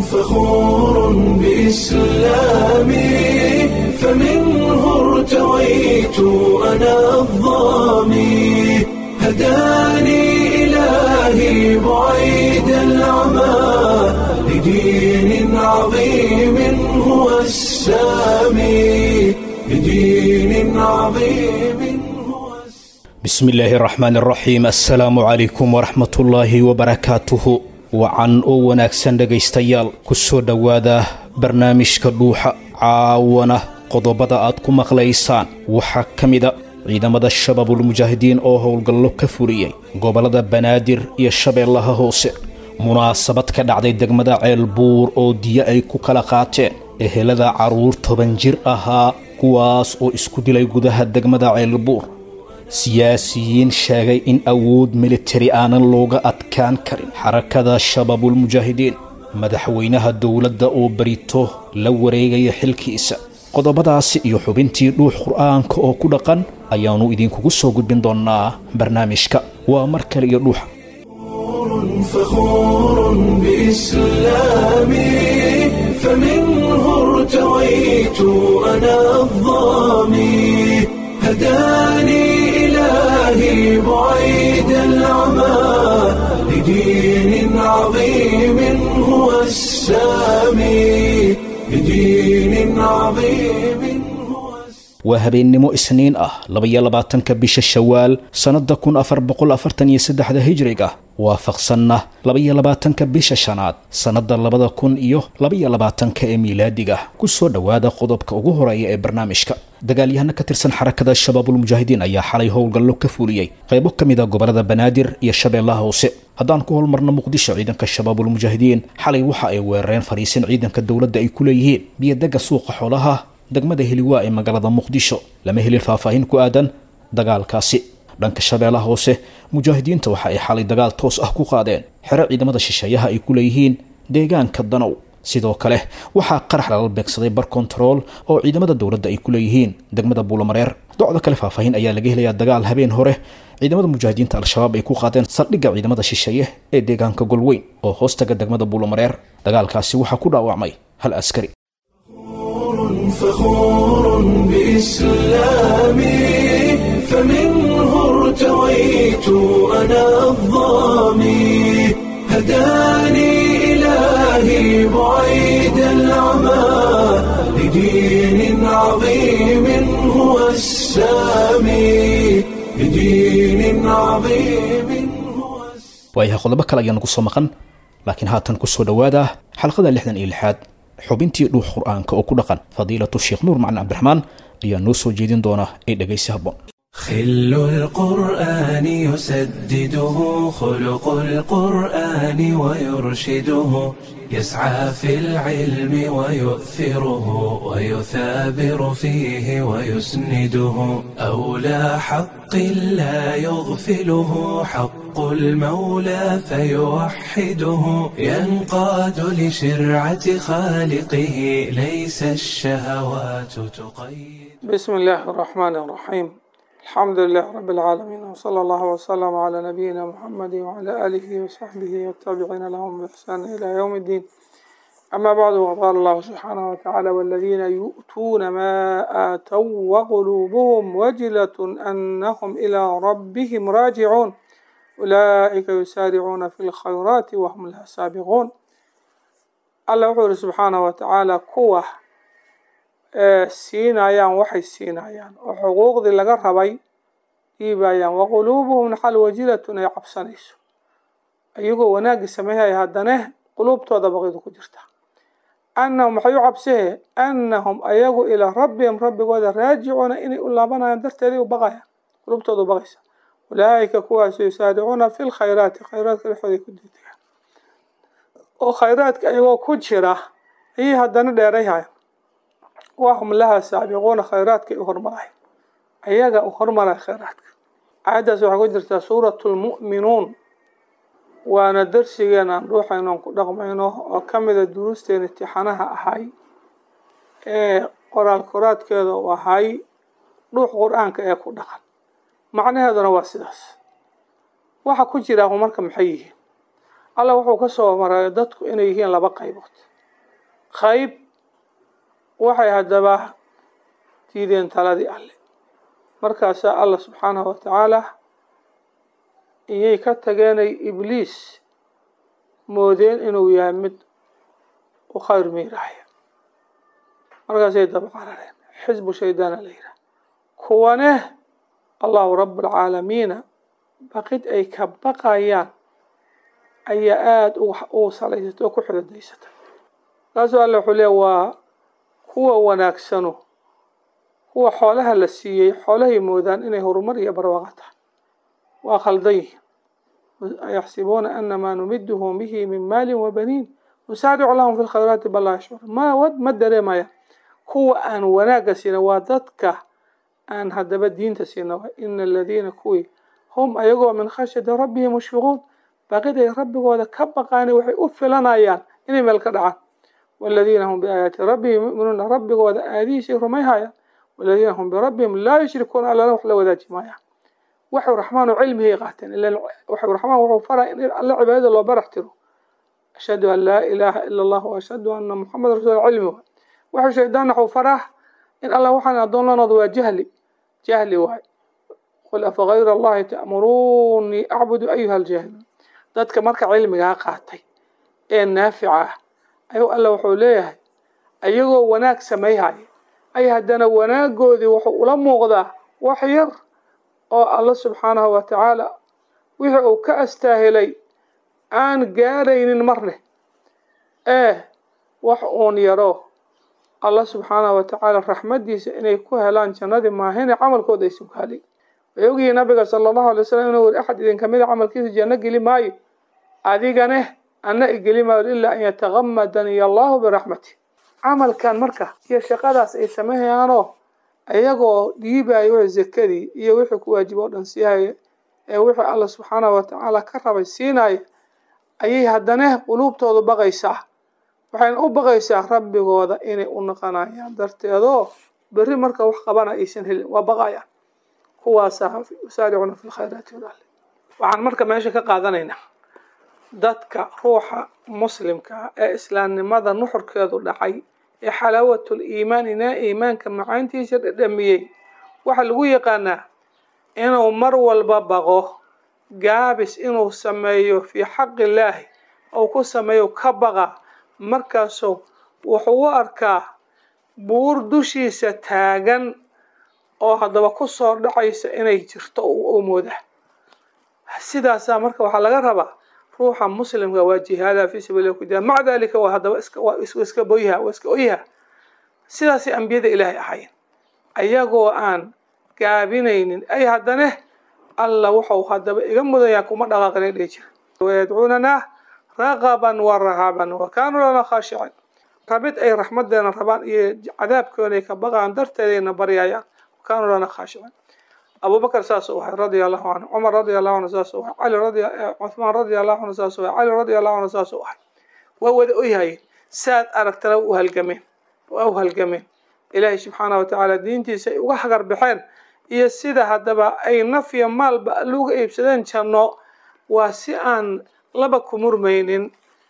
فخور بإسلامي فمنه ارتويت أنا الظامي هداني إلهي بعيد العمى لدين عظيم هو السامي لدين عظيم هو السامي bismi illaahi araxmaan araxiim assalaamu calaykum waraxmatullaahi wabarakaatuhu wacan oo wanaagsan dhegaystayaal ku soo dhowaada barnaamijka dhuuxa caawana qodobada aad ku maqlaysaan waxaa ka mida ciidamada shabaabulmujaahidiin oo howlgallo ka fuliyey gobollada banaadir iyo shabeellaha hoose munaasabad ka dhacday degmada ceelbuur oo diyo ay ku kala qaateen ehelada carruur toban jir ahaa kuwaas oo isku dilay gudaha degmada ceelbuur siyaasiyiin sheegay in awood militari aanan looga adkaan karin xarakada shabaabulmujaahidiin madaxweynaha dowladda oo barito la wareegaya xilkiisa qodobadaasi iyo xubintii dhuux qur'aanka oo ku dhaqan ayaannu idinkugu soo gudbin doonnaa barnaamijka waa mar kale iyo dhuuxa فخور بإسلامي فمنه ارتويت أنا الظامي هداني إلهي بعيد العمى لدين عظيم هو السامي لدين عظيم هو السامي waa habeennimo isniin ah labaiyo labaatanka bisha shawaal sannadda kun afar boqol afartan iyo saddexda hijriga waafaqsanna labaiyo labaatanka bisha shanaad sannadda labada kun iyo labaiyo labaatanka ee miilaadiga ku soo dhowaada qodobka ugu horeeya ee barnaamijka dagaalyahano ka tirsan xarakada shabaabulmujaahidiin ayaa xalay howlgallo ka fuliyey qaybo ka mid a gobollada banaadir iyo shabeellaha hoose haddaan ku holmarno muqdisho ciidanka shabaabulmujaahidiin xalay waxa ay weerareen fariisin ciidanka dowladda ay ku leeyihiin biyodegga suuqa xoolaha degmada heliwaa ee magaalada muqdisho lama helin faahfaahin ku aadan dagaalkaasi dhanka shabeellaha hoose mujaahidiinta waxa ay xalay dagaal toos ah ku qaadeen xero ciidamada shisheeyaha ay ku leeyihiin deegaanka danow sidoo kale waxaa qarax lala beegsaday bar kontarool oo ciidamada dowladda ay ku leeyihiin degmada buulamareer docdo kale faahfaahin ayaa laga helayaa dagaal habeen hore ciidamada mujaahidiinta al-shabaab ay ku qaadeen saldhigga ciidamada shisheeye ee deegaanka golweyn oo hoostaga degmada buulamareer dagaalkaasi waxaa ku dhaawacmay hal askari فخور بإسلامي فمنه ارتويت أنا الظامي هداني إلهي بعيد العمى لدين عظيم هو السامي لدين عظيم هو السامي waayahay qodobo kale ayaa nagu soo maqan laakiin haatan ku soo dhowaada xalqada lixdan iyo lixaad xubintii dhuux qur'aanka oo ku dhaqan fadiilatu sheekh nuur macalin cabdiraxmaan ayaa noo soo jeedin doona ee dhegaysi habboon خل القرآن يسدده خلق القرآن ويرشده يسعى في العلم ويؤثره ويثابر فيه ويسنده أولى حق لا يغفله حق المولى فيوحده ينقاد لشرعة خالقه ليس الشهوات تقيد بسم الله الرحمن الرحيم الحمد لله رب العالمين وصلى الله وسلم على نبينا محمد وعلى آله وصحبه والتابعين لهم بإحسان إلى يوم الدين أما بعد وقال الله سبحانه وتعالى والذين يؤتون ما آتوا وقلوبهم وجلة أنهم إلى ربهم راجعون أولئك يسارعون في الخيرات وهم لها سابقون الله يقول سبحانه وتعالى كوه siinayaan waxay siinayaan oo xuquuqdii laga rabay dhiibayaan waquluubuhum naxal wajilatun ay cabsanayso iyagoo wanaaggii sameeyaya haddana quluubtooda baqidu ku jirta annahum waxay u cabsihee annahum ayagu ilaa rabbihim rabbigooda raajicuuna inay u laabanayaan darteedii u baqayaan quluubtooda u baqaysa ulaa'ika kuwaasu yusaaricuuna fi lkhayraati khayraadka dhexdooda ku degdegaan oo khayraadka ayagoo ku jira ayay haddana dheerayhayan wahum laha saabiquuna khayraadkay u hormaray ayaga u hormaray khayraadka aayaddaas waxaa ku jirtaa suuratu lmu'minuun waana darsigeena aan dhuuxayno aan ku dhaqmayno oo ka mida duruusteena imtixaanaha ahay ee qoraal koraadkeeda u ahay dhuux qur-aanka ee ku dhaqan macnaheeduna waa sidaas waxa ku jira marka maxay yihiin alla wuxuu ka soo maray dadku inay yihiin laba qaybood qayb waxay haddaba diideen taladii alle markaasaa allah subxaanahu wa tacaala iyay ka tageenay ibliis moodeen inuu yahay mid u khayr miiraaya markaasay daba qarareen xisbu shaydaana la yidhaha kuwane allahu rabbulcaalamiina baqid ay ka baqayaan ayaa aada u salaysatay oo ku xirodaysatay markaasuu alle wuxuu leeya waa kuwa wanaagsano kuwa xoolaha la siiyey xoolahay moodaan inay horumar iyo barwaaqo tahay waa khaldan yihin ayaxsibuuna anamaa numiduhum bihi min maalin wabaniin nusaaricu lahum fi lkhayraati bal laa yashcuur ma ma dareemaya kuwa aan wanaagga siina waa dadka aan haddaba diinta siina wa ina aladiina kuwii hum ayagoo min khashyati rabbihim mushfiquun baqiday rabbigooda ka baqaani waxay u filanayaan inay meel ka dhacaan waladiina hum biaayaati rabbihim yuminuuna rabbigooda aayadihiisay rumayhayaan waladiina hum birabbihim laa yushrikuuna allana wax la wadaaji maayaan waxuu raxmaan oo cilmigay qaateen ila waxuu raxmaan wuxuu faraa in alle cibaadada loo barax tiro ashhadu an laa ilaaha ila allah wa ashhadu ana muxameda rasul cilmi waay waxuu shaydaan waxuu faraa in allah waxaan addoonlanooda waa jahli jahli waay qul afa gayra allahi ta'muruunii acbudu ayuha aljaahiluun dadka marka cilmigaa qaatay ee naafica ah ayuu alla wuxuu leeyahay ayagoo wanaag samayhaya ay haddana wanaagoodii wuxuu ula muuqdaa wax yar oo alla subxaanahu wa tacaala wixii uu ka astaahilay aan gaaraynin marne ee wax uun yaro alla subxaanahu wa tacaala raxmaddiisa inay ku helaan jannadii maahine camalkooda aysan ku helin way ogyihiin nabiga sala allahu alay wasalam inuu weri axad idin kamida camalkiisa janno geli maayo adigane anna igeli maayo ilaa an yatagamadani allahu biraxmati camalkan marka iyo shaqadaas ay samayhayaanoo iyagoo dhiibayo wixii zakadii iyo wixii ku waajiba o dhan siihaya ee wixii alla subxaanahu wa tacaala ka rabay siinaya ayay haddana quluubtoodu baqaysaa waxayna u baqaysaa rabbigooda inay u naqanayaan darteedoo berri marka wax qabana aysan helin waa baqayaan kuwaasaa yusaaricuna fi lkhayraati walaale waxaan marka meesha ka qaadanaynaa dadka ruuxa muslimka ee islaamnimada nuxurkeedu dhacay ee xalaawatul iimaan inaa iimaanka macaantiisa dhadhamiyey waxaa lagu yaqaanaa inuu mar walba baqo gaabis inuu sameeyo fii xaqi illaahi ou ku sameeyo ka baqa markaasuu wuxuu u arkaa buur dushiisa taagan oo haddaba kusoo dhacaysa inay jirto u moodaa sidaasaa marka waxaa laga rabaa ruuxa muslimka waa jihaada fii sabiillah ku jira maca dalika waa haddaba iska waa iska boyha waa iska oyha sidaasay ambiyada ilaahay ahaayeen ayagoo aan gaabinaynin ay haddana alla wuxuu haddaba iga mudanyaa kuma dhaqaaqinay dhihi jira wayadcuunanaa raqaban wa rahaban wa kaanuu lana khaashicin rabid ay raxmadeena rabaan iyo cadaabkoona ay ka baqaan darteedayna baryayaan wa kaanuu lana khaashicin abubakr saasuu ahay radia allahu canhu cumar radia allahu canhu saasuu ahay cali radi cuthmaan radia allahu canhu saasuu ahay cali radia allahu canhu saasuu ahay waa wada oyhayeen saad aragtana u halgameen waa u halgameen ilaahay subxaanah wa tacaala diintiisa ay uga hagar baxeen iyo sida haddaba ay nafya maalba aluga iibsadeen janno waa si aan laba ku murmaynin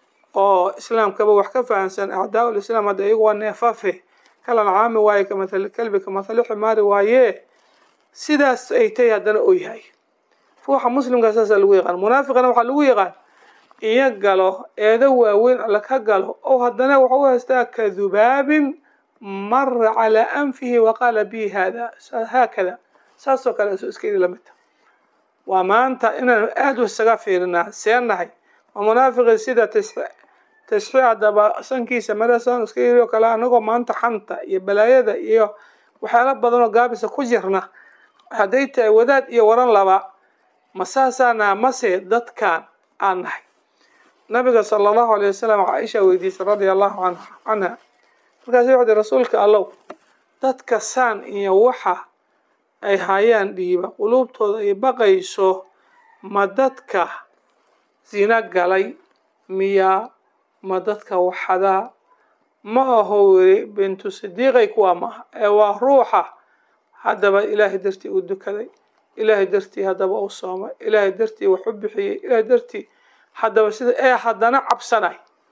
oo islaamkaba wax ka fahamsan acdaa ul islaam hadda iyagu waa neefafe kalan caami waaye kamathali kalbi kamathali ximaari waaye sidaas ay tahay haddana oo yahay ruuxa muslimka saasaa lagu yaqaan munaafiqana waxaa lagu yaqaan iyo galo eedo waaweyn alla ka galo oo haddana waxa u haystaa ka dubaabin mara calaa anfihi waqaala bi hada haakada saasoo kale soo iska lamid ta waa maanta inaanu aada u isaga fiirinaa seenahay waa munaafiqii sida tashxii haddaba sankiisa marasan iska yiri oo kale anagoo maanta xanta iyo balaayada iyo waxyaala badanoo gaabisa ku jirna hadday tahay wadaad iyo waran laba ma saasaana mase dadkan aan nahay nabiga sala allahu alay wasalam caaisha weydiisay radia allahu an canha markaasi wuxu uhi rasuulka allow dadka saan iyo waxa ay hayaan dhiiba quluubtooda ay baqayso ma dadka zina galay miyaa ma dadka waxadaa ma aho weri bintu sidiiqay kuwaa maaha ee waa ruuxa haddaba ilaahay dartii uu dukaday ilaahay dartii haddaba uu soomay ilaahay dartii wax u bixiyey ilaahay dartii haddaba sida ee haddana cabsanay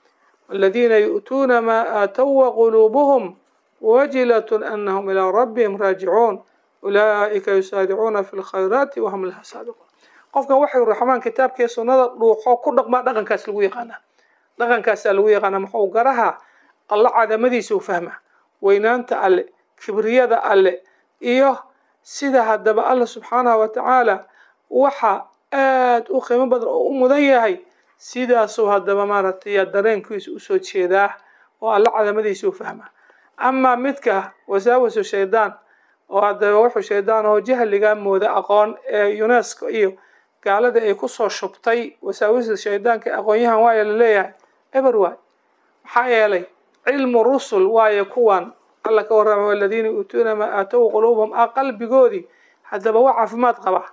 waladiina yu'tuuna maa aatow waquluubuhum wajilatun anahum ilaa rabbihim raajicuun ulaa'ika yusaaricuuna fi lkhayraati wahum laha saabiquun qofkan waxay raxmaan kitaabkii sunnada dhuuxo ku dhaqmaa dhaqankaas lagu yaqaanaa dhaqankaasaa lagu yaqaanaa muxuu garaha alla cadamadiisa u fahmaa weynaanta alle kibriyada alle iyo sida haddaba alla subxaanahu wa tacaala waxa aada u qiimo badan oo u mudan yahay sidaasuu haddaba maaragtay dareenkiisa usoo jeedaa oo alla cadamadiisa u fahmaa amaa midka wasaawasu shaydaan oo haddaba wuxuu shaydaan oo jahliga mooda aqoon ee unesco iyo gaalada ay kusoo shubtay wasaawisa shaydaanka aqoonyahan waaya la leeyahay eber waay maxaa yeelay cilmu rusul waaye kuwan alla ka warrama waladiina yuutuuna maa aatow quluubahum a qalbigoodii haddaba waa caafimaad qaba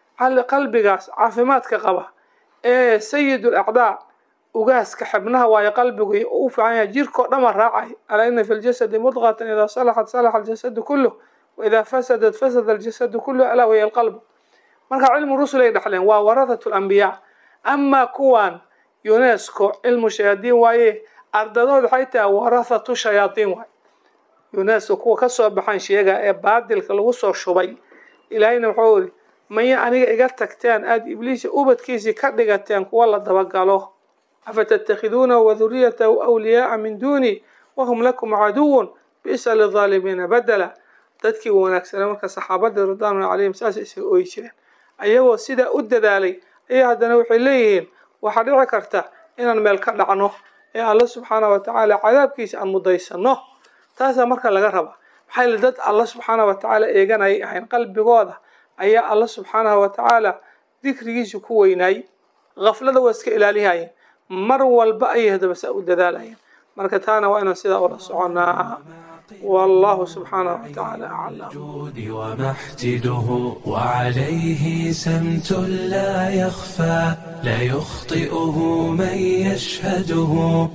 qalbigaas caafimaadka qaba ee sayid lacdaa ugaaska xibnaha waayo qalbigu u fiican yahay jirkao dhama raacay alaa ina fi ljasadi mudqatan idaa salaxat salaxa aljasadu kulluh waidaa fasadat fasada aljasadu kulluh alaa waya alqalbu marka cilmu rusul ay dhexleen waa warahat lambiyaa amaa kuwan unesco cilmu shayaadiin waaye ardadood waxay tahay warahatu shayaadiin waay unesco kuwa kasoo baxan sheega ee baadilka lagu soo shubay ilaahayna wuxuu iri maya aniga iga tagteen aada ibliisa ubadkiisii ka dhigateen kuwa la dabagalo afatattakhiduunahu waduriyatahu awliyaaa min duuni wahum lakum caduwun bisa lidaalimiina badela dadkii wanaagsana marka saxaabadii ridwaanulahi calayhim saasay isaga ooyi jireen ayagoo sidaa u dadaalay ayaa haddana waxay leeyihiin waxaa dhici karta inaan meel ka dhacno ee alla subxaanah wa tacaala cadaabkiisa aan mudaysano taasaa marka laga rabaa maxaa yili dad alla subxaanah wa tacaala eeganayay ahayn qalbigooda ayaa alla subxaanahu wa tacaala dikrigiisa ku weynaay haflada waa iska ilaalihayeen mar walba ayay haddaba saa u dadaalayeen marka taana waa inaan sidaa ula soconaa والله سبحانه وتعالى أعلم الجود ومحتده وعليه سمت لا يخفى لا يخطئه من يشهده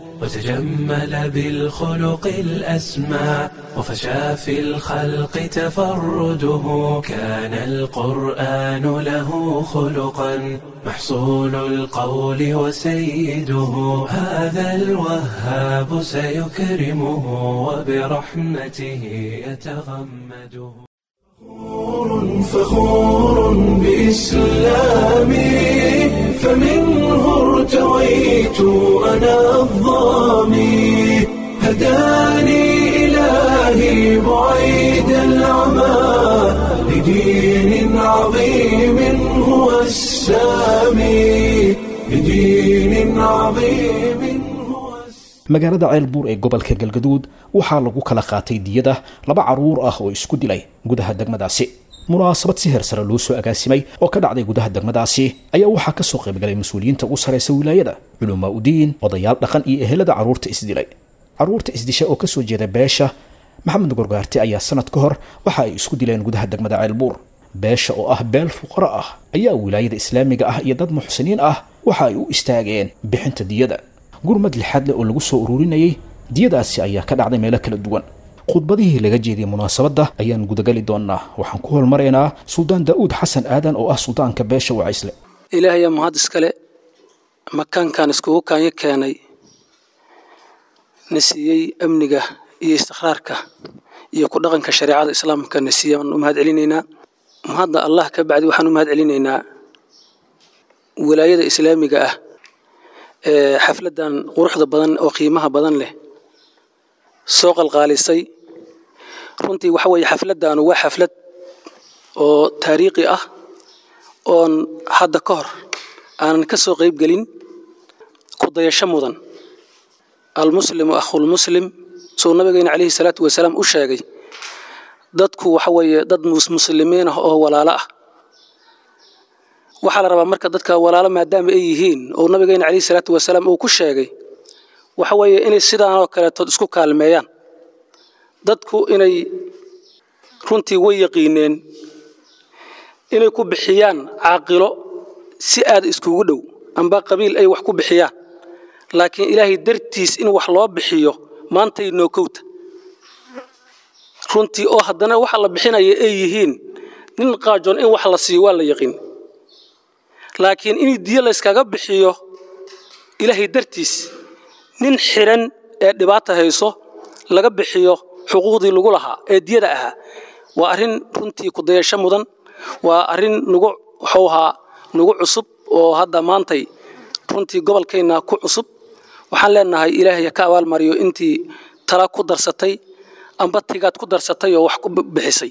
وتجمل بالخلق الأسمى وفشى في الخلق تفرده كان القرآن له خلقا محصول القول وسيده هذا الوهاب سيكرمه وبرحمته يتغمده فخور بإسلامي فمنه ارتويت أنا الظامي هداني إلهي بعيد العمى لدين عظيم هو السامي لدين عظيم هو السامي magaalada ceelbuur ee gobolka galgaduud waxaa lagu kala qaatay diyada laba caruur ah oo isku dilay gudaha degmadaasi munaasabad si heer sare loo soo agaasimay oo ka dhacday gudaha degmadaasi ayaa waxaa kasoo qaybgalay mas-uuliyiinta ugu sareysa wilaayada culumaa udiin odayaal dhaqan iyo ehelada carruurta isdilay carruurta isdisha oo kasoo jeeda beesha maxamed gorgaarte ayaa sanad ka hor waxa ay isku dileen gudaha degmada ceelbuur beesha oo ah beel fuqaro ah ayaa wilaayada islaamiga ah iyo dad muxsiniin ah waxa ay u istaageen bixinta diyada gurmad lixaad leh oo lagu soo ururinayay diyadaasi ayaa ka dhacday meelo kala duwan khudbadihii laga jeediyey munaasabadda ayaan gudagali doonaa waxaan ku hormaraynaa suldaan daa'uud xasan aadan oo ah suldaanka beesha wacaysle ilaahayaa mahad iskale makaankan iskugu kaanyo keenay na siiyey amniga iyo istiqraarka iyo ku dhaqanka shareecada islaamka na siiyey waan u mahad celinaynaa mahadda allah ka bacdi waxaan u mahad celinaynaa wilaayada islaamiga ah ee xafladdan quruxda badan oo qiimaha badan leh soo qalqaalisay runtii waxa weeye xafladdaanu waa xaflad oo taariikhi ah oon hadda ka hor aanan ka soo qayb gelin ku dayasho mudan almuslimu akhulmuslim suu nabigeena calayhi salaatu wasalaam u sheegay dadku waxa weeye dad muslimiin ah oo walaalo ah waxaa la rabaa marka dadka walaalo maadaama ay yihiin oo nabigeena calayhi salaatu wasalaam uu ku sheegay waxa weeye inay sidaanoo kaleetood isku kaalmeeyaan dadku inay runtii way yaqiineen inay ku bixiyaan caaqilo si aad iskugu dhow amba qabiil ay wax ku bixiyaan laakiin ilaahay dartiis in wax loo bixiyo maantay nookowta runtii oo haddana waxa la bixinaya ay yihiin nin qaajoon in wax la siiyo waa la yaqiin laakiin in diyo layskaga bixiyo ilaahay dartiis nin xiran ee dhibaata hayso laga bixiyo xuquuqdii lagu lahaa ee diyada ahaa waa arrin runtii kudayasho mudan waa arrin nagu wuxuu ahaa nagu cusub oo hadda maantay runtii gobolkeenna ku cusub waxaan leenahay ilaahay ka abaalmariyo intii tala ku darsatay amba tigaad ku darsatay oo wax ku bixisay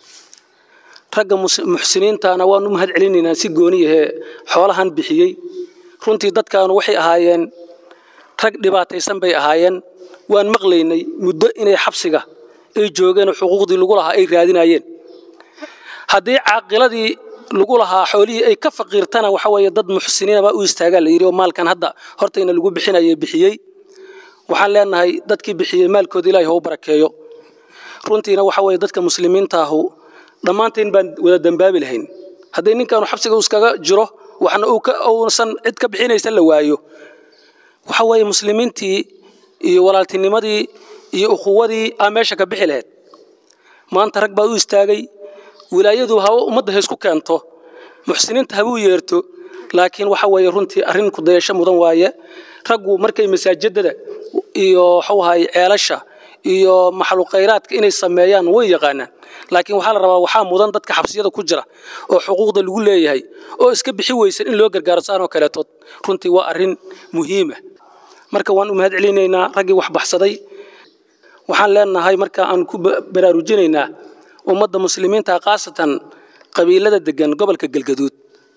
ragga muxsiniintana waanu mahad celinaynaa si gooniyahee xoolahan bixiyey runtii dadkaanu waxay ahaayeen rag dhibaataysan bay ahaayeen waan maqlaynay muddo inay xabsiga ay joogeen oo xuquuqdii lagu lahaa ay raadinayeen haddii caaqiladii lagu lahaa xoolihii ay ka faqiirtana waxa weeye dad muxsiniinaba u istaagaa la yidhi oo maalkan hadda hortayna lagu bixinayay bixiyey waxaan leenahay dadkii bixiyey maalkooda ilaahay hau barakeeyo runtiina waxa weeye dadka muslimiinta ahu dhammaanteen baan wada dembaabi lahayn hadday ninkaanu xabsiga iskaga jiro waxna uusan cid ka bixinaysa la waayo waxa weeye muslimiintii iyo walaaltinimadii iyo ukhuwadii aa meesha ka bixi lahayd maanta rag baa u istaagay wilaayadu hawa ummadda ha isku keento muxsiniinta habuu yeerto laakiin waxa weeye runtii arrin kudayasho mudan waaye raggu markay masaajidada iyo waxuu ahaay ceelasha iyo maxluuqayraadka inay sameeyaan way yaqaanaan laakiin waxaa la rabaa waxaa mudan dadka xabsiyada ku jira oo xuquuqda lagu leeyahay oo iska bixi weysan in loo gargaaro saanoo kaleetood runtii waa arrin muhiima marka waan u mahad celinaynaa raggii wax baxsaday waxaan leenahay marka aan ku baraarujinaynaa ummadda muslimiinta khaasatan qabiilada degan gobolka galgaduud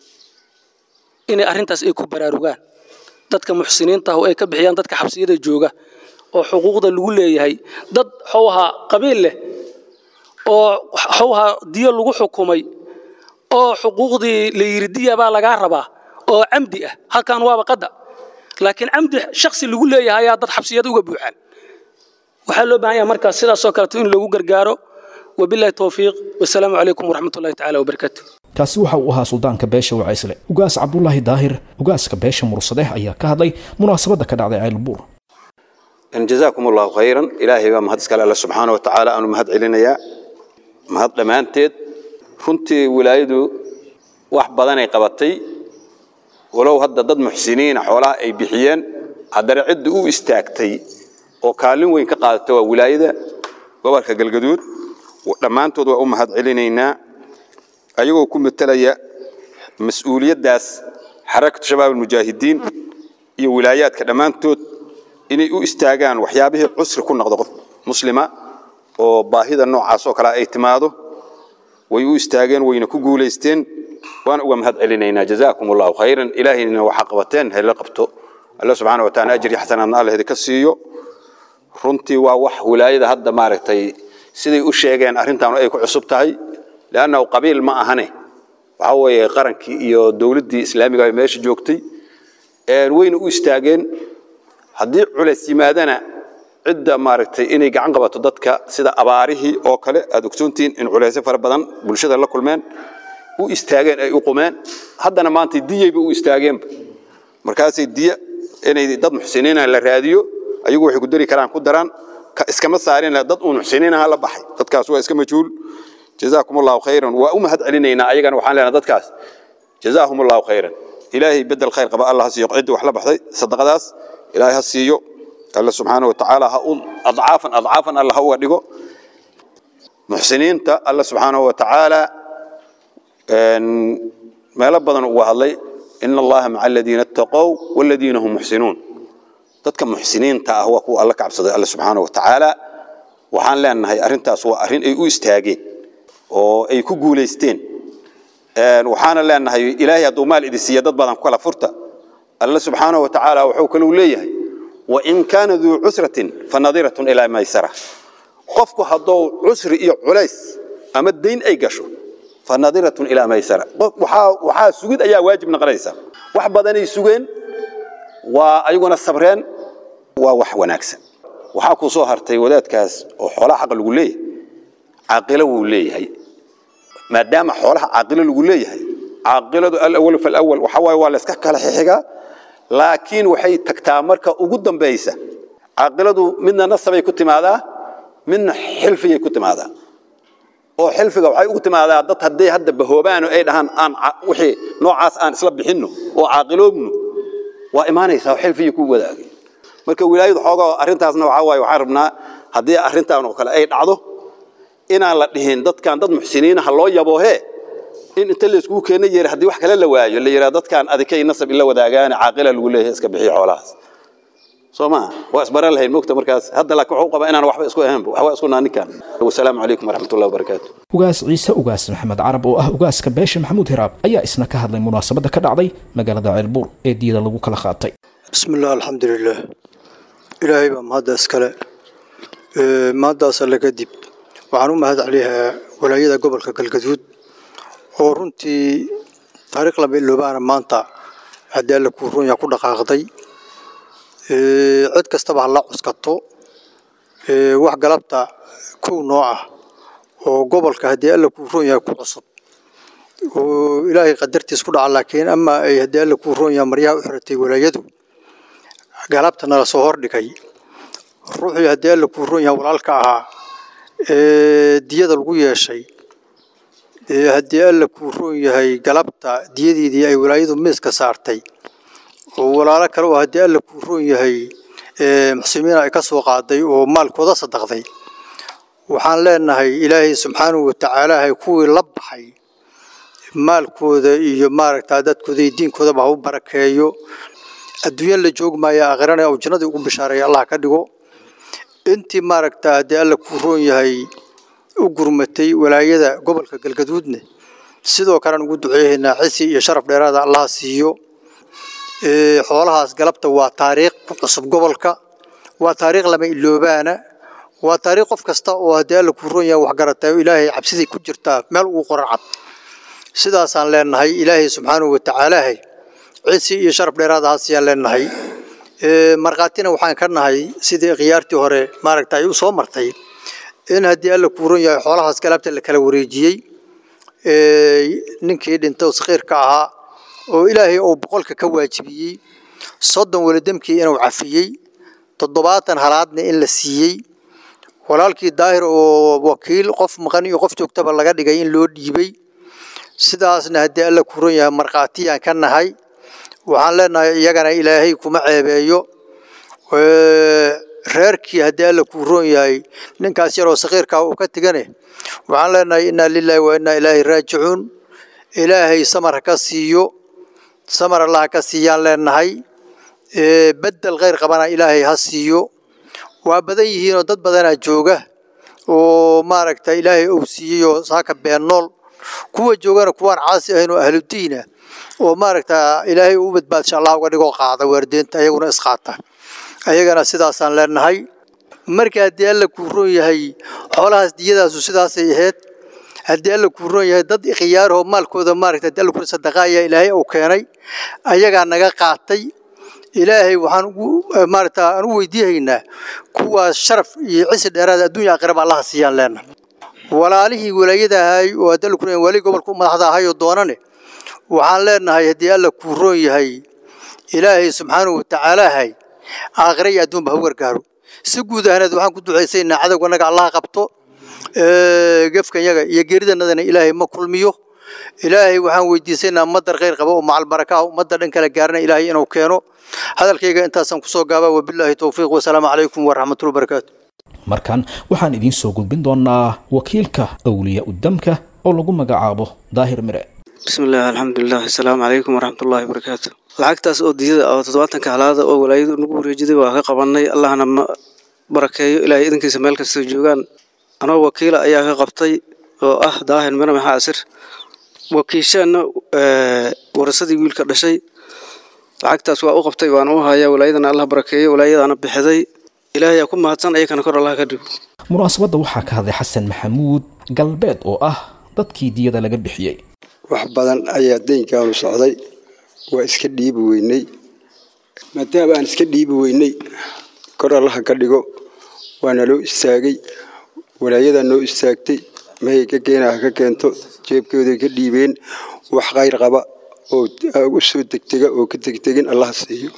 inay arrintaas ay ku baraarugaan dadka muxsiniinta ah oo ay ka bixiyaan dadka xabsiyada jooga oo xuquuqda lagu leeyahay dad xowha qabiil leh oo xowha diyo lagu xukumay oo xuquuqdii la yiri diya baa lagaa rabaa oo camdi ah halkan waaba qada laakiin camdi shakhsi lagu leeyahay ayaa dad xabsiyada uga buuxaan waxaa loo baahan yahay markaas sidaasoo kaleeto in loogu gargaaro wabillahi towfiiq wasalaamu calaykum waraxmatullahi tacaala wabarakaatu kaasi waxa uu ahaa suldaanka beesha wacaysle ugaas cabdulaahi daahir ugaaska beesha mursadeh ayaa ka hadlay munaasabadda ka dhacday ceylbuur jazaakum allahu khayran ilaahay baa mahad iskale alle subxaana wa tacaala aanu mahad celinayaa mahad dhammaanteed runtii wilaayadu wax badanay qabatay walow hadda dad muxsiniina xoolaha ay bixiyeen haddana cidda u istaagtay oo kaalin weyn ka qaadata waa wilaayada gobolka galgaduud dhammaantood waa u mahad celinaynaa ayagoo ku matelaya mas-uuliyaddaas xarakatu shabaab almujaahidiin iyo wilaayaadka dhammaantood inay u istaagaan waxyaabihii cusri ku noqdo qof muslima oo baahida noocaas oo kale ay timaado way u istaageen wayna ku guulaysteen waan uga mahad celinaynaa jazaakum allahu khayran ilaahayna waxaa qabateen hayla qabto alla subxaana wa taala ajri xasanaadna alla idinka siiyo runtii waa wax wilaayada hadda maaragtay siday u sheegeen arrintaanu ay ku cusub tahay leannahu qabiil ma ahane waxaa weeye qarankii iyo dowladdii islaamiga ay meesha joogtay wayna u istaageen haddii culays yimaadana cidda maaragtay inay gacan qabato dadka sida abaarihii oo kale aad ogsoontihiin in culaysyo fara badan bulshada la kulmeen u istaageen ay u qumeen haddana maanta diyayba u istaageenba markaasay diya inay dad muxsiniina la raadiyo ayagu waxay ku dari karaan ku daraan iskama saarin dad uun muxsiniinaha la baxay dadkaas waa iska majhuul jazaakum allahu khayran waa u mahad celinaynaa ayagana waxaan leenahay dadkaas jazaahum allahu khayran ilaahay bedel khayr qaba allah ha siiyo ciddii wax la baxday sadaqadaas ilaahay ha siiyo alla subxaana wa tacaala ha u adcaafan adcaafan alla ha uga dhigo muxsiniinta alla subxaanahu wa tacaala meelo badan uga hadlay ina allaha maca aladiina attaqow waladiina hum muxsinuun dadka muxsiniinta ah waa kuwa alla ka cabsaday alla subxaana wa tacaala waxaan leenahay arrintaas waa arrin ay u istaageen oo ay ku guulaysteen waxaana leenahay ilaahay hadduu maal idin siiya dad badan ku kala furta alla subxaana wa tacaala wuxuu kaluu leeyahay wain kaana duu cusratin fanadiratun ilaa maysara qofku hadduu cusri iyo culays ama dayn ay gasho fanadiratun ilaa maysara waxaa sugid ayaa waajib noqonaysa wax badanay sugeen waa ayaguna sabreen waa wax wanaagsan waxaa ku soo hartay wadaadkaas oo xoolaha xaqa lagu leeyahay caaqilo wuu leeyahay maadaama xoolaha caaqilo lagu leeyahay caaqiladu alawal falawal waxa waaye waa la iska kala xixigaa laakiin waxay tagtaa marka ugu dambaysa caaqiladu midna nasabay ku timaadaa midna xilfiyay ku timaadaa oo xilfiga waxay ugu timaadaa dad hadday hadda bahoobaano ay dhahaan aan wixii noocaas aan isla bixinno oo caaqiloobno waa imaanaysaa oo xilfiyay ku wadaagay marka wilaayadu xoogaa arrintaasna waxaa waaye waxaan rabnaa haddii arrintan oo kale ay dhacdo inaan la dhihin dadkan dad muxsiniina ha loo yaboohe in inta layskugu keena yeeri haddii wax kale la waayo la yidhaha dadkan adikay nasab ila wadaagaane caaqila lagu leeyahay iska bixiya xoolahaas soo maa waa isbaran lahayn mogta markaas hadda laakiin wuxuu qabaa inaan waxba isku ahaynba waxba isku naa ninkan wasalaamu calaykum waraxmatullahi wabarakaatu ugaas ciise ugaas maxamed carab oo ah ugaaska beesha maxamuud hiraab ayaa isna ka hadlay munaasabadda ka dhacday magaalada ceelbuur ee diyada lagu kala qaatay بسم الله الحمد لله إلهي بمهد أسكال مهد أسأل كدب وعنو مهد عليها ولايدا قبل كالكدود ورنتي طريق لما اللبانا مانتا هدي لك ورون يكون دقاقضي عد كستبع الله عسكتو wax galabta kow nooc ah oo gobolka haddii alla kuu roon yahay ku cusub oo ilaahay qadartiis ku dhaca laakiin ama ay haddii alla kuu roon yahay maryaha u xiratay walaayadu galabta nala soo hordhigay ruuxii haddii alla kuu roon yahay walaalka ahaa ee diyada lagu yeeshay ee haddii alla kuu roon yahay galabta diyadeedii ay walaayadu miiska saartay oo walaalo kale oo haddii alla kuu roon yahay muxsimiin ay ka soo qaaday oo maalkooda sadaqday waxaan leenahay ilaahay subxaanahu watacaala hay kuwii la baxay maalkooda iyo maaragtaa dadkooda iyo diinkoodaba ha u barakeeyo adduunya la joogmaya aakhirana uu jannadii ugu bishaareeya allah ka dhigo intii maaragtaa haddii alla kuu roon yahay u gurmatay walaayada gobolka galgaduudne sidoo kalean ugu duceeyaynaa cisi iyo sharaf dheeraada allaha siiyo xoolahaas galabta waa taariikh ku cusub gobolka waa taariikh lama iloobaana waa taariikh qof kasta oo haddii alla kuu roon yahay waxgaratay oo ilaahay cabsidii ku jirtaa meel ugu qoran cad sidaasaan leenahay ilaahay subxaanahu watacaalaahay cisi iyo sharaf dheeraada haasiyaan leenahay markhaatina waxaan ka nahay sidii khiyaartii hore maaragta ay u soo martay in haddii alla kuu roon yahay xoolahaas galabta la kala wareejiyey ninkii dhintay sakhiirka ahaa oo ilaahay uu boqolka ka waajibiyey soddon welidamkii inuu cafiyey toddobaatan halaadna in la siiyey walaalkii daahir oo wakiil qof maqan iyo qof joogtaba laga dhigay in loo dhiibay sidaasna haddii alla ku ron yahay markhaatiyaan ka nahay waxaan leenahay iyagana ilaahay kuma ceebeeyo reerkii haddii alla kuu roon yahay ninkaas yaroo sakhiirkaa uu ka tegane waxaan leenahay innaa lilaahi wa innaa ilaahi raajicuun ilaahay samar ha ka siiyo samar allah ha ka siiyaan leenahay bedel khayr qabana ilaahay ha siiyo waa badan yihiinoo dad badanaa jooga oo maaragta ilaahay uu siiyey oo saaka been nool kuwa joogana kuwaan caasi ahayn oo ahludiina oo maaragta ilaahay u badbaadsha allah uga dhigoo qaada waardeenta ayaguna isqaata ayagana sidaasaan leenahay marka haddii alla kuu roon yahay xoolahaas diyadaasu sidaasay ahayd haddii alla kuu roon yahay dad khiyaarahoo maalkooda maaragta haddii alla kuu sadaqaaya ilaahay uu keenay ayagaa naga qaatay ilaahay waxaan ugu maaragta aan u weydiihaynaa kuwaas sharaf iyo cisi dheeraada adduunya aakhiraba allaha siiyaan leenahay walaalihii walaayada ahay oo haddii alla kuu roon yahay wali gobolka u madaxda ahay oo doonane waxaan leenahay haddii alla kuu roon yahay ilaahay subxaanahu watacaalaahay aakhira iyo adduunba ha u gargaaro si guud ahaaneed waxaan ku ducaysaynaa cadowganaga allaha qabto gefkanyaga iyo geeridanadana ilaahay ma kulmiyo ilaahay waxaan weydiisaynaa madar khayr qaba oo macal baraka ah ummadda dhan kala gaarana ilaahay inuu keeno hadalkayga intaasaan kusoo gaabaa wabilaahi towfiiq wasalaamu calaykum waraxmatullahi barakaatu markan waxaan idiin soo gudbin doonaa wakiilka awliya udamka oo lagu magacaabo daahir mire بسم الله الحمد لله السلام عليكم ورحمة الله وبركاته lacagtaas oo diyada oo toddobaatanka halaada oo walaayadu nagu wareejiday waa ka qabanay allahna ma barakeeyo ilaahay idankiisa meel kasta joogaan anoo wakiila ayaa ka qabtay oo ah daahir mire maxaa asir wakiisheenna warasadii wiilka dhashay lacagtaas waa u qabtay waana u hayaa walaayadana allah barakeeyo walaayadaana bixiday ilaahay aa ku mahadsan ayakana kor allah ka dhigo munaasabadda waxaa ka hadlay xasan maxamuud galbeed oo ah dadkii diyada laga bixiyey wax badan ayaa deynkaanu socday waa iska dhiibi weynay maadaama aan iska dhiibi weynay kor allaha ka dhigo waana loo istaagay walaayadaa noo istaagtay mahay ka keena ha ka keento jeebkooday ka dhiibeen wax khayr qaba oo u soo degtega oo ka tegtegin allaha siiyo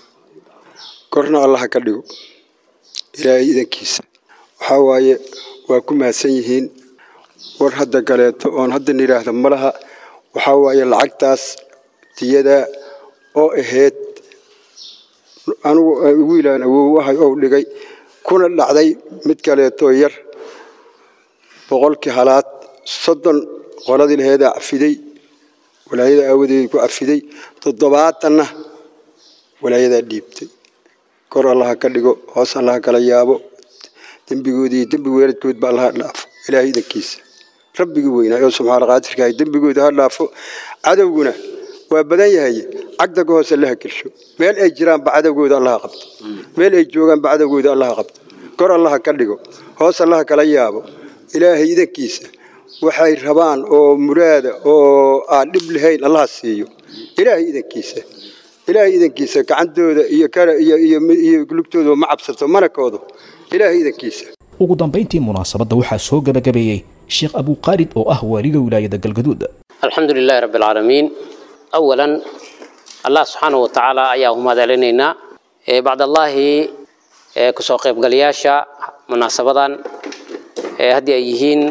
korna allaha ka dhigo ilaahay idankiisa waxaa waaye waa ku mahadsan yihiin war hadda kaleeto oon hadda nidhaahda ma laha waxaa waaye lacagtaas diyadaa oo ahayd anugu wiilaan awow ahay ou dhigay kuna dhacday mid kaleetoo yar boqolkii halaad soddon qoladii laheedaa cafiday walaayada aawadeeda ku cafiday toddobaatanna walaayadaa dhiibtay kor allaha ka dhigo hoos allaha kala yaabo dembigoodi iyo dembi weeradkoodba allaha dhaafo ilaahay idankiisa rabbigii weynaa oo subxaana qaadirkaahay dembigooda ha dhaafo cadowguna waa badan yahay cagda ka hoose allaha gelsho meel ay jiraanba cadowgooda allaha qabto meel ay joogaanba cadowgooda allaha qabto kor allaha ka dhigo hoos allaha kala yaabo ilaahay idankiisa waxay rabaan oo muraada oo aan dhib lahayn allaha siiyo ilaahay idankiisa ilaahay idankiisa gacantooda iyo kara iyo iyo iyo lugtooda ma cabsato manakooda ilaahay idankiisa ugu dambayntii munaasabadda waxaa soo gabagabeeyey sheekh abuqaalid oo ah waaliga wilaayada galgaduud الحمد لله رب العالمين أولا الله سبحانه وتعالى أياه ما دلنا بعد الله كسو قيب قلياشا مناسبة هدي أيهين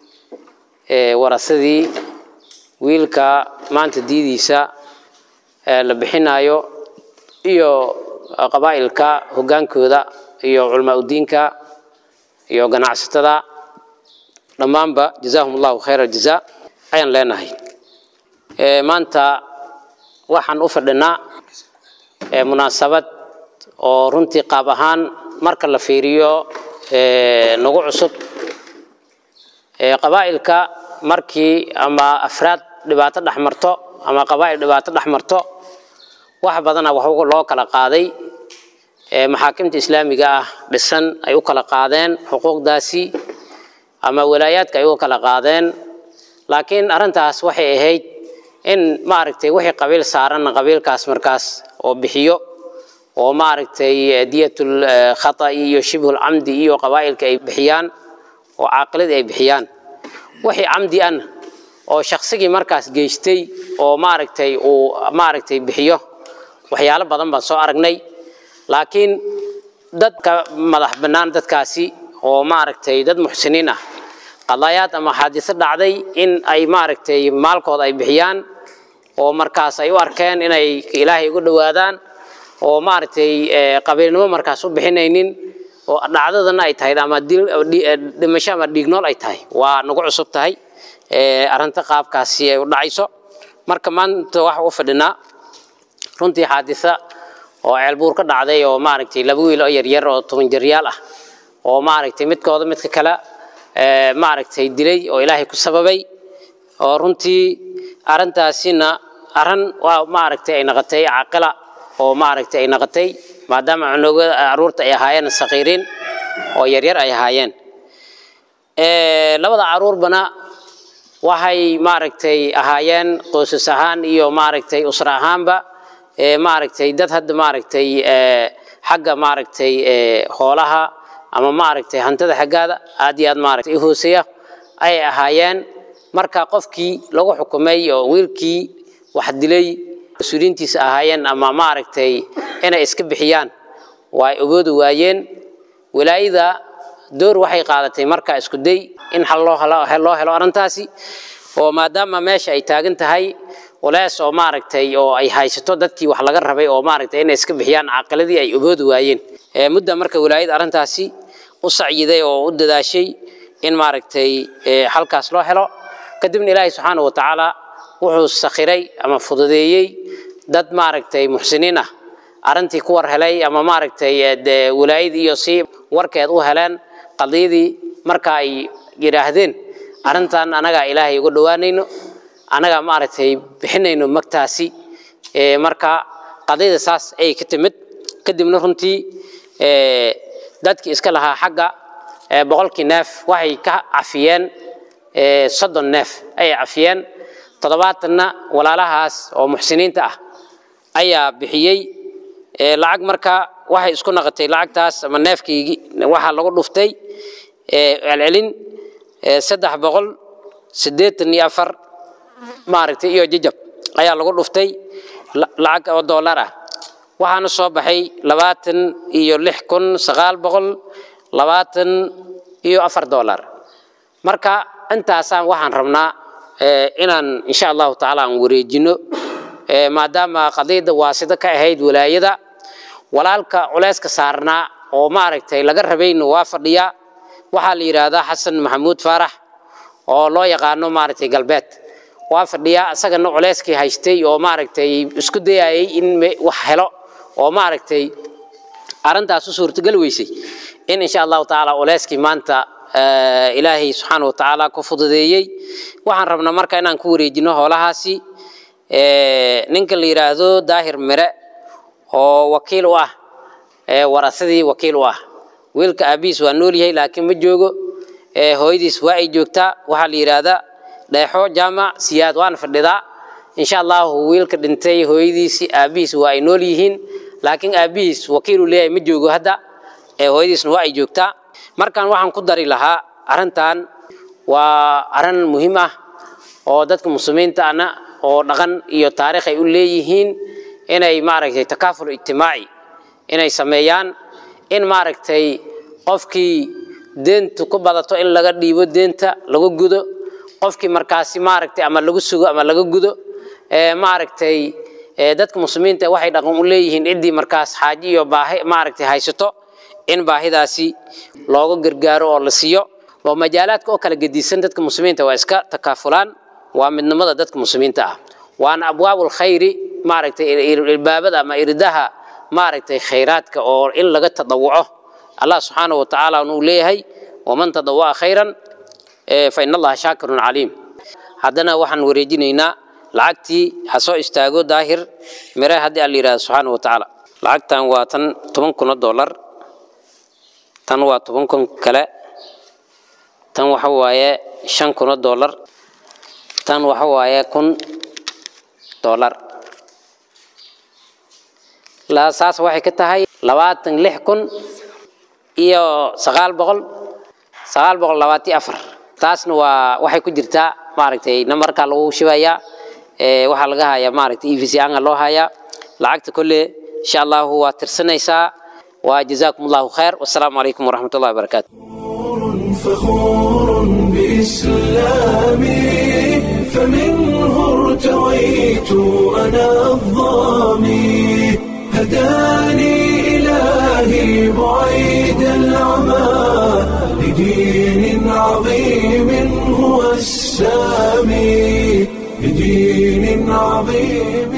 ورثدي ويلكا ما أنت ديديسا لبحنايو iyo qabaa'ilka hogaankooda iyo culamaa udiinka iyo ganacsatada dhammaanba jazaahum allahu khayra jazaa ayaan leenahay maanta waxaan u fadhinaa munaasabad oo runtii qaab ahaan marka la fiiriyo nagu cusub qabaa'ilka markii ama afraad dhibaato dhex marto ama qabaa'il dhibaato dhex marto wax badana wax loo kala qaaday maxaakimta islaamiga ah dhisan ay u kala qaadeen xuquuqdaasi ama walaayaadka ay u kala qaadeen laakiin arrintaas waxay ahayd in maaragtay wixii qabiil saaranna qabiilkaas markaas oo bixiyo oo maaragtay diyatul khata'i iyo shibhul camdi iyo qabaa'ilka ay bixiyaan oo caaqiladii ay bixiyaan wixii camdi ana oo shaqsigii markaas geystay oo maaragtay uu maaragtay bixiyo waxyaalo badan baan soo aragnay laakiin dadka madax bannaan dadkaasi oo maaragtay dad muxsiniin ah qadaayaad ama xaadiso dhacday in ay maaragtay maalkooda ay bixiyaan oo markaas ay u arkeen inay ilaahay ugu dhowaadaan oo maaragtay qabiilnimo markaas u bixinaynin oo dhacdadana ay tahay ama dhimasho ama dhiignool ay tahay waa nagu cusub tahay arrinta qaabkaasi ay u dhacayso marka maanta waxa u fadhinaa runtii xaadisa oo ceelbuur ka dhacday oo maaragtay laba wiil oo yaryar oo toban jaryaal ah oo maaragtay midkooda midka kale maaragtay dilay oo ilaahay ku sababay oo runtii arrintaasina arrin waa maaragtay ay noqotay caaqila oo maaragtay ay noqotay maadaama cunugada caruurta ay ahaayeen saqiiriin oo yaryar ay ahaayeen labada caruurbana waxay maaragtay ahaayeen qoysas ahaan iyo maaragtay usra ahaanba maaragtay dad hadda maaragtay xagga maaragtay hoolaha ama maaragtay hantida xaggaada aad iyo aad maaragtay hooseeya ay ahaayeen marka qofkii lagu xukumay oo wiilkii wax dilay mas-uuliyiintiisa ahaayeen ama maaragtay inay iska bixiyaan way ogoodi waayeen walaayada door waxay qaadatay marka isku day in xal loo helo loo helo arrintaasi oo maadaama meesha ay taagan tahay walaas oo maaragtay oo ay haysato dadkii wax laga rabay oo maaragtay inay iska bixiyaan caaqiladii ay ogoodi waayeen mudda marka walaayada arrintaasi u sacyiday oo u dadaashay in maaragtay halkaas loo helo kadibna ilaahay subxaana wa tacaala wuxuu sakhiray ama fududeeyey dad maaragtay muxsiniin ah arrintii ku war helay ama maaragtay walaayadii iyo si warkeed u heleen qadiyadii marka ay yidhaahdeen arrintan anagaa ilaahay uga dhowaanayno anagaa maaragtay bixinayno magtaasi marka qadiyada saas ayay ka timid kadibna runtii dadkii iska lahaa xagga boqolkii neef waxay ka cafiyeen soddon neef ayay cafiyeen toddobaatanna walaalahaas oo muxsiniinta ah ayaa bixiyey lacag marka waxay isku naqotay lacagtaas ama neefkii waxaa lagu dhuftay celcelin saddex boqol siddeetan iyo afar maaragtay iyo jajab ayaa lagu dhuftay lacag oo dollar ah waxaana soo baxay labaatan iyo lix kun sagaal boqol labaatan iyo afar dollar marka intaasaan waxaan rabnaa inaan insha allahu tacaala aan wareejino maadaama qadiyadda waasida ka ahayd walaayada walaalka culeyska saarnaa oo maaragtay laga rabayna waa fadhiyaa waxaa la yidhaahdaa xasan maxamuud faarax oo loo yaqaano maaragtay galbeed waa fadhiyaa isagana culeyskii haystay oo maaragtay isku dayayay in wax helo oo maaragtay arrintaas u suurtagal weysay in insha allahu tacaala culeyskii maanta ilaahay subxaana wa tacaala ku fududeeyey waxaan rabnaa marka inaan ku wareejino hoolahaasi ninka la yidhaahdo daahir mire oo wakiil u ah warasadii wakiil u ah wiilka aabihiis waa nool yahay laakiin ma joogo hooyadiis waa ay joogtaa waxaa la yidhaahdaa dheexo jaamac siyaad waana fadhidaa insha allahu wiilka dhintay hooyadiisi aabihiis waa ay nool yihiin laakiin aabihiis wakiilu leeyahay ma joogo hadda hooyadiisna waa ay joogtaa markaan waxaan ku dari lahaa arrintan waa arrin muhiim ah oo dadka muslimiinta ana oo dhaqan iyo taariikh ay u leeyihiin inay maaragtay takaaful ijtimaaci inay sameeyaan in maaragtay qofkii deentu ku badato in laga dhiibo deenta laga gudo qofkii markaasi maaragtay ama lagu sugo ama laga gudo maaragtay dadka muslimiinta waxay dhaqan u leeyihiin ciddii markaas xaaji iyo baahi maaragtay haysato in baahidaasi looga gargaaro oo la siiyo oo majaalaadka oo kala gedisan dadka muslimiinta waa iska takaafulaan waa midnimada dadka muslimiinta ah waana abwaabul khayri maaragtay ilbaabada ama irdaha maaragtay khayraadka oo in laga tadawuco allah subxaanahu wa tacaala uu leeyahay waman tadawaca khayran fa in allaha shaakirun caliim haddana waxaan wareejinaynaa lacagtii ha soo istaago daahir mire haddii alla yidhahdo subxaanahu wa tacaala lacagtan waa tan toban kun oo dollar tan waa toban kun kale tan waxa waaye shan kun oo dollar tan waxa waaye kun dollar saas waxay ka tahay labaatan lix kun iyo sagaal boqol sagaal boqol labaatiyo afar taasna waa waxay ku jirtaa maaragtay namarka lagu shibayaa waxaa laga hayaa maaragtay e v c anga loo hayaa lacagta kolle insha allahu waa tirsanaysaa waa jazaakum allahu khayr wassalaamu calaykum waraxmat ullahi wabarakaatu فخور بإسلامي فمنه ارتويت أنا الظامي هداني إلهي بعيد العمى لدين عظيم هو السامي لدين عظيم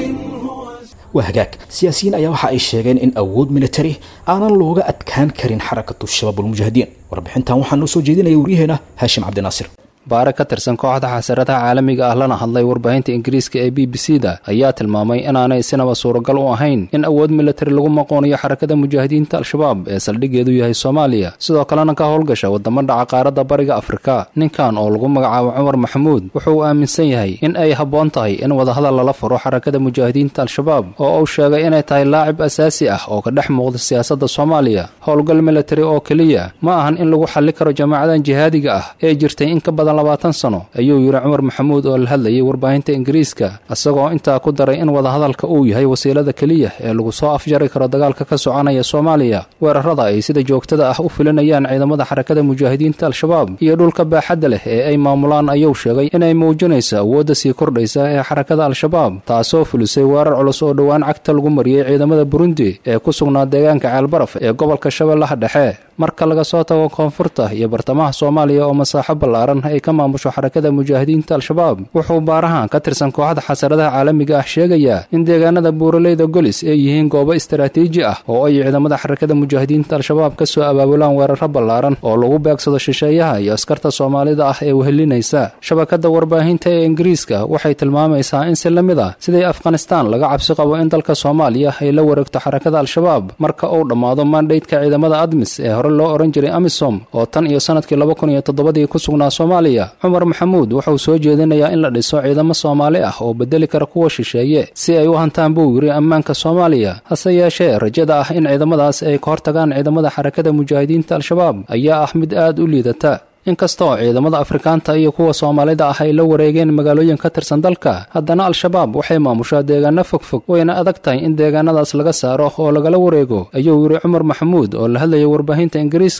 waa hagaag siyaasiyiin ayaa waxa ay sheegeen in awood militari aanan looga adkaan karin xarakatu shabaab ulmujaahidiin warbixintan waxaa noo soo jeedinaya waryaheena haashim cabdinaasir baare ka tirsan kooxda xasaradaha caalamiga ah lana hadlay warbaahinta ingiriiska ee b b c da ayaa tilmaamay inaanay sinaba suuragal u ahayn in awood militari lagu maqoonayo xarakada mujaahidiinta al-shabaab ee saldhiggeedu yahay soomaaliya sidoo kalena ka howlgasha wadamo dhaca qaaradda bariga afrika ninkan oo lagu magacaabo cumar maxamuud wuxuu aaminsan yahay in ay habboon tahay in wadahadal lala furo xarakada mujaahidiinta al-shabaab oo uu sheegay inay tahay laacib asaasi ah oo ka dhex muuqda siyaasadda soomaaliya howlgal militari oo keliya ma ahan in lagu xalli karo jamaacadan jihaadiga ah ee jirtay in ka badan labaatan sano ayuu yidhi cumar maxamuud oo la hadlayay warbaahinta ingiriiska isagoo intaa ku daray in wadahadalka uu yahay wasiilada keliya ee lagu soo afjari karo dagaalka ka soconaya soomaaliya weerarada ay sida joogtada ah u filinayaan ciidamada xarakada mujaahidiinta al-shabaab iyo dhulka baaxadda leh ee ay maamulaan ayuu sheegay inay muujinayso awoodda sii kordhaysa ee xarakada al-shabaab taasoo fulisay weerar culus oo dhowaan cagta lagu mariyey ciidamada burundi ee ku sugnaa deegaanka ceelbaraf ee gobolka shabeellaha dhexe marka laga soo tago koonfurta iyo bartamaha soomaaliya oo masaaxo ballaaran ay ka maamusho xarakada mujaahidiinta al-shabaab wuxuu baarahan ka tirsan kooxda xasaradaha caalamiga ah sheegayaa in deegaanada buuraleyda golis ay yihiin goobo istaraatiiji ah oo ay ciidamada xarakada mujaahidiinta al-shabaab ka soo abaabulaan weeraro ballaaran oo lagu beegsado shisheeyaha iyo askarta soomaalida ah ee wehelinaysa shabakadda warbaahinta ee ingiriiska waxay tilmaamaysaa in si la mid ah sidii afghanistaan laga cabsi qabo in dalka soomaaliya ay la wareegto xarakada al-shabaab marka uu dhammaado mandhaydka ciidamada admis ee hore loo ohan jiray amisom oo tan iyo sanadkii laba kun iyo toddobadii ku sugnaa soomaaliya cumar maxamuud wuxuu soo jeedinayaa in la dhiso ciidamo soomaali ah oo bedeli kara kuwa shisheeye si ay u hantaan buu yidhi ammaanka soomaaliya hase yeeshee rajada ah in ciidamadaas ay ka hortagaan ciidamada xarakada mujaahidiinta al-shabaab ayaa ah mid aad u liidata inkastoo ciidamada afrikaanta iyo kuwa soomaalida ah ay la wareegeen magaalooyin ka tirsan dalka haddana al-shabaab waxay maamushaa deegaano fogfog wayna adag tahay in deegaanadaas laga saaro oo lagala wareego ayuu yidhi cumar maxamuud oo la hadlayay warbaahinta ingiriiska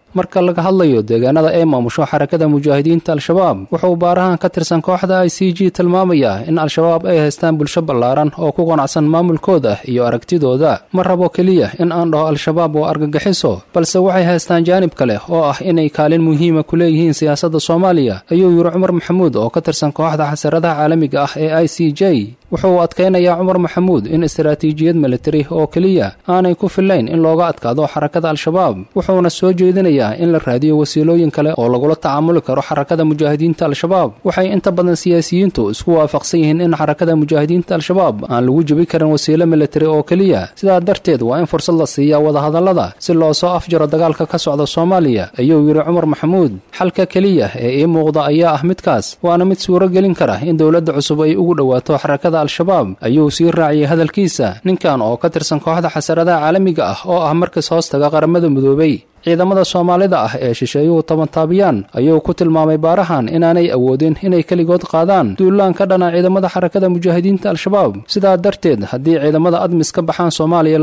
marka laga hadlayo deegaanada ay maamusho xarakada mujaahidiinta al-shabaab wuxuu baarahan ka tirsan kooxda i c g tilmaamayaa in al-shabaab ay haystaan bulsho ballaaran oo ku qanacsan maamulkooda iyo aragtidooda ma rabo keliya in aan dhaho al-shabaab waa argagixiso balse waxay haystaan jaanib kale oo ah inay kaalin muhiima ku leeyihiin siyaasadda soomaaliya ayuu yidhi cumar maxamuud oo ka tirsan kooxda xasaradaha caalamiga ah ee i c j wuxuu adkaynayaa cumar maxamuud in istaraatiijiyad militari oo keliya aanay ku fillayn in looga adkaado xarakada al-shabaab wuxuuna soo jeedinayaa in la raadiyo wasiilooyin kale oo lagula tacaamuli karo xarakada mujaahidiinta al-shabaab waxay inta badan siyaasiyiintu isku waafaqsan yihiin in xarakada mujaahidiinta al-shabaab aan lagu jebi karin wasiilo militari oo keliya sidaa darteed waa in fursad la siiyaa wadahadallada si loo soo afjaro dagaalka ka socda soomaaliya ayuu yidhi cumar maxamuud xalka keliya ee ii muuqda ayaa ah midkaas waana mid suuro gelin kara in dowladda cusub ay ugu dhowaato xarakada al-shabaab ayuu sii raaciyey hadalkiisa ninkan oo ka tirsan kooxda xasaradaha caalamiga ah oo ah markas hoostaga qaramada midoobay ciidamada soomaalida ah ee shisheeyuhu tabantaabiyaan ayuu ku tilmaamay baarahan inaanay awoodin inay keligood qaadaan duulaan ka dhana ciidamada xarakada mujaahidiinta al-shabaab sidaa darteed haddii ciidamada admis ka baxaan soomaaliya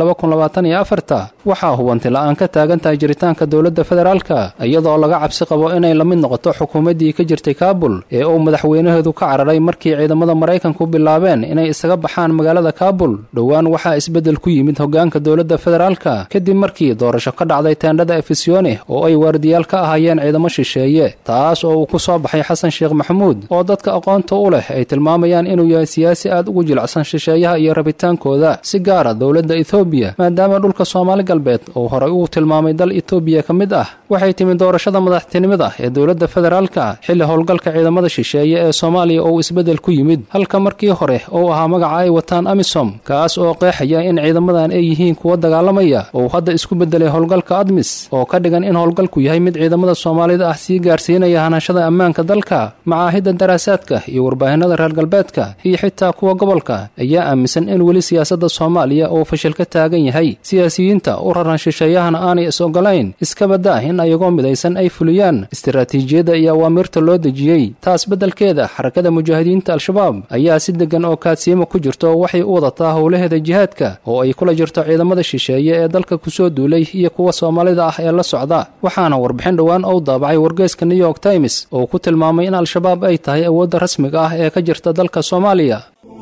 waxaa hubanti la-aan ka taagan tahay jiritaanka dowladda federaalka iyadoo laga cabsi qabo inay la mid noqoto xukuumaddii ka jirtay kaabul ee uu madaxweynaheedu ka cararay markii ciidamada maraykanku bilaabeen inay isaga baxaan magaalada kaabul dhowaan waxaa isbeddel ku yimid hoggaanka dowladda federaalka kadib markii doorasho ka dhacday teendhada efisyoone oo ay waardiyaal ka ahaayeen ciidamo shisheeye taas oo uu ku soo baxay xasan sheekh maxamuud oo dadka aqoonta u leh ay tilmaamayaan inuu yahay siyaasi aad ugu jilicsan shisheeyaha iyo rabitaankooda si gaara dowladda etoobiya maadaama dhulka soomaali galbeed uu horay ugu tilmaamay dal etoobiya ka mid ah waxay timid doorashada madaxtinimada ee dowladda federaalka xilli howlgalka ciidamada shisheeye ee soomaaliya oo isbeddel ku yimid halka markii hore uu ahaa magaca ay wataan amisom kaas oo qeexaya in ciidamadan ay yihiin kuwa dagaalamaya uu hadda isku beddelay howlgalka admis oo ka dhigan in howlgalku yahay mid ciidamada soomaalida ah sii gaarsiinaya hanashada ammaanka dalka macaahidda daraasaadka iyo warbaahinada reer galbeedka iyo xitaa kuwa gobolka ayaa aaminsan in weli siyaasadda soomaaliya uu fashil ka taagan yahay siyaasiyiinta u raran shisheeyahana aanay is ogolayn iska baddaa in ayagoo midaysan ay fuliyaan istaraatiijiyadda iyo awaamirta loo dejiyey taas beddelkeeda xarakada mujaahidiinta al-shabaab ayaa si deggan oo kaadsiimo ku jirto waxay u wadataa howlaheeda jihaadka oo ay kula jirto ciidamada shisheeye ee dalka kusoo duulay iyo kuwa soomaalida ah ee la socda waxaana warbixin dhowaan ou daabacay wargeeska new york times oo ku tilmaamay in al-shabaab ay tahay awoodda rasmiga ah ee ka jirta dalka soomaaliya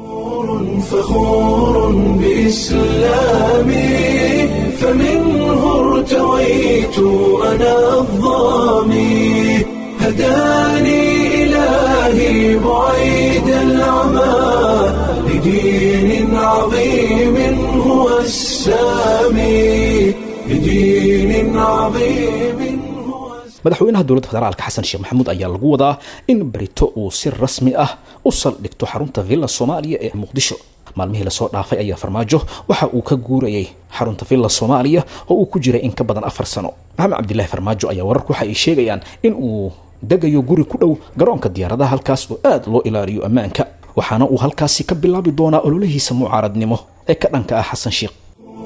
فخور بإسلامي فمنه ارتويت أنا الظامي هداني إلهي بعيد العمى لدين عظيم هو السامي لدين عظيم madaxweynaha dowladda federaalka xasan sheekh maxamuud ayaa lagu wadaa in berito uu si rasmi ah u saldhigto xarunta villa soomaaliya ee muqdisho maalmihii lasoo dhaafay ayaa farmaajo waxa uu ka guurayay xarunta villa soomaaliya oo uu ku jiray in ka badan afar sano maxamed cabdilaahi farmaajo ayaa wararku waxa ay sheegayaan in uu degayo guri ku dhow garoonka diyaaradaha halkaas oo aad loo ilaaliyo ammaanka waxaana uu halkaasi ka bilaabi doonaa ololihiisa mucaaradnimo ee ka dhanka ah xasan sheekh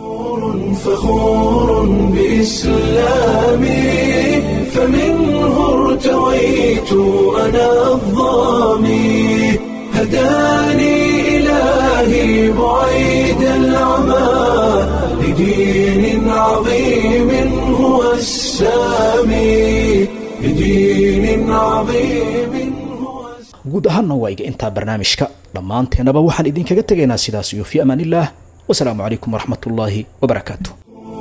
فخور بإسلامي فمنه ارتويت أنا الظامي هداني إلهي بعيد العمى لدين عظيم هو السامي لدين عظيم guud ahaanna waa iga intaa barnaamijka dhammaanteenaba waxaan idinkaga tegaynaa sidaas iyo fi amaan illah wasalaamu calaykum waraxmat ullaahi wabarakaatu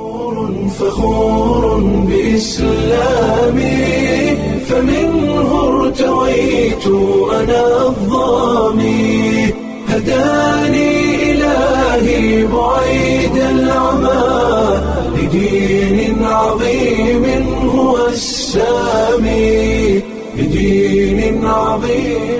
فخور بإسلامي فمنه ارتويت أنا الظامي هداني إلهي بعيد العمى لدين عظيم هو السامي لدين عظيم